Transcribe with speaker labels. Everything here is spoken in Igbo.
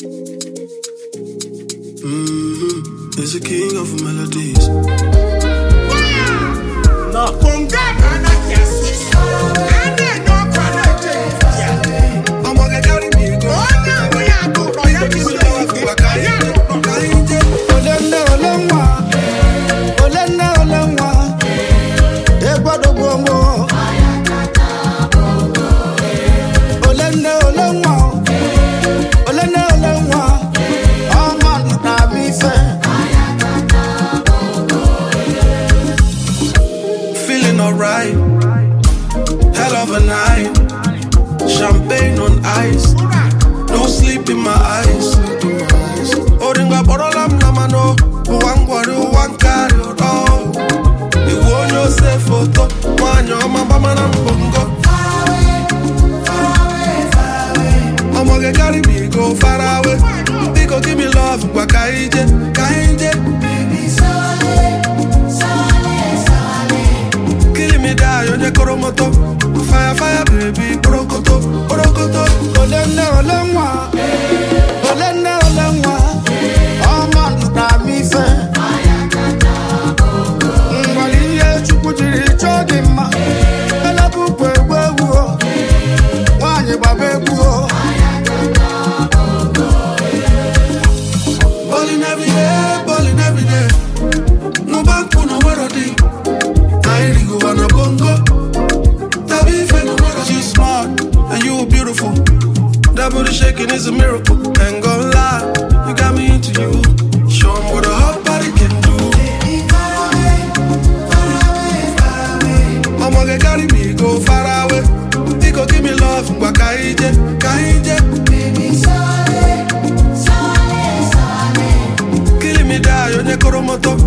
Speaker 1: Mm-hmm. Is the king of melodies.
Speaker 2: No.
Speaker 1: I'ma get carry me go.
Speaker 3: Olende olenwa, olende olenwa, egbodogbo mo. Olende olenwa, olende olenwa, ọmọ nta mi fẹ́.
Speaker 1: Feeling alright. Hell of a night. Champagne on ice. No sleep in my eyes. Oringa borolam namano. Uwangwari uwankari oro. Iwu onye ose foto. Nwanyị ọma gbamara mbongo. Ọmọ gị carry me go far away. Biko give me love ngwa ka ije, ka ije. Killing me die onye koro moto. Fire fire baby, orokoto, orokoto.
Speaker 3: Olende olenwa, olende olenwa, ọmọ nta mi fẹ́. Ngwali ihe Chukwu jiri chọọ gị mma, elekukwu egwu egwu o, nwaanyị gbaba egwu o.
Speaker 1: Balling every day, balling every day. No bank, no melody. I ain't go on a bongo. Tabi fe no mero. She's smart and you beautiful. That booty shaking is a miracle. Ain't gonna lie, you got me into you. Show 'em what a hot body can do. I'ma get carry me go far away. He go give me love, ngwa kaije, kaije. Killing me die, onye koro moto.